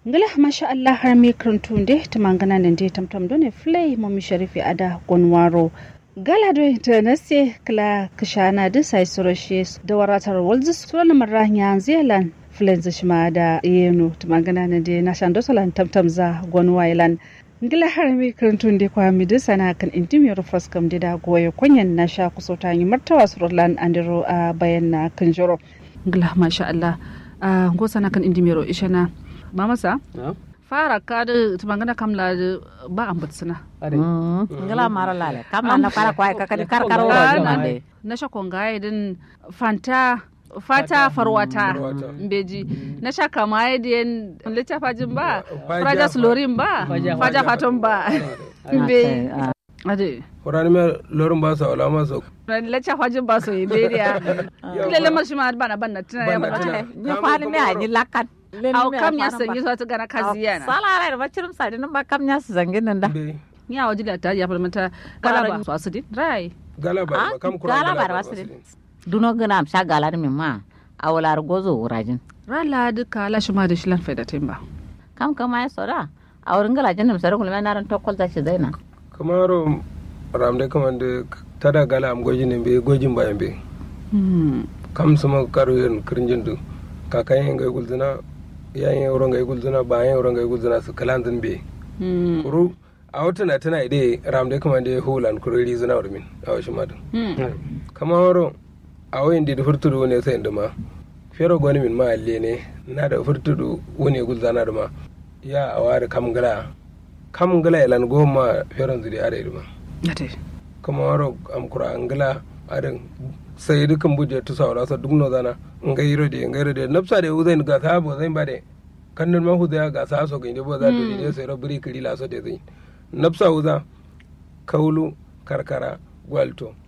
ngala masha Allah har mi kruntu de tamangana nan de tamtam done flay mami sharifi ada gonwaro gala do internase kala kishana da sai surashe da waratar walzis sunan marranya zealand flenz shima da yeno tamangana nan de na shando salan tamtam za gonwailan ngila har mi kruntu de kwa mi da sana kan intimi rufas kam de da goye kunyan na sha kusota yi martawa surlan andiro a bayan na kanjoro ngila masha Allah a gosana kan indimiro ishana mamasa fara ka da tumangana kamla da ba an batsuna ngala mara lale kamla na para kwai ka kadi kar kar wo mande na sha kongaye din fanta fata farwata mbeji na sha kamaye din lita fajin ba fraja slorin ba faja faton ba mbe ade horani me lorin ba sa wala ma so lita fajin ba so ibe dia lele mashi ma bana bana tuna ya ba ni fali me ani lakat aw kam ya sanyi so ta gana kaziya na sala rai ba cirum sa din ba kam ya zangin nan da ya waje da ta ya farmata galaba su asidi rai galaba kam kura galaba ba su duno gana am sha galar min ma awalar gozo wurajin rala duka la shi ma da shi lan faida timba kam kama ya sora a wurin galajin nan sarar kulma naran tokkol ta shi zaina kamaro ramde kamande tada gala am gojin be gojin ba be kam sama karu yen kirinjin du kakayen ngai gulzina yayin yauron ngai gulzina bayan yauron ngai gulzina su kalanzin be kuru a wata na tana ide ramde kamande hulan kuriri zina urmin a washi madu kamaro a wayin da furtudu ne sai induma fero goni min ma alle ne na da furtudu wani gulzana da ma ya a ware kam gala kam gala ilan goma feron zuri are iduma kamaro am kura angala arin sai dukan buje tu sawra sa duk no zana ngai rode ngai rode nafsa de uzain ga sa bo zain bade kannan ma huda ga sa so ginde bo za do ne sai robri kiri la so de zain nafsa uza kaulu karkara gwalto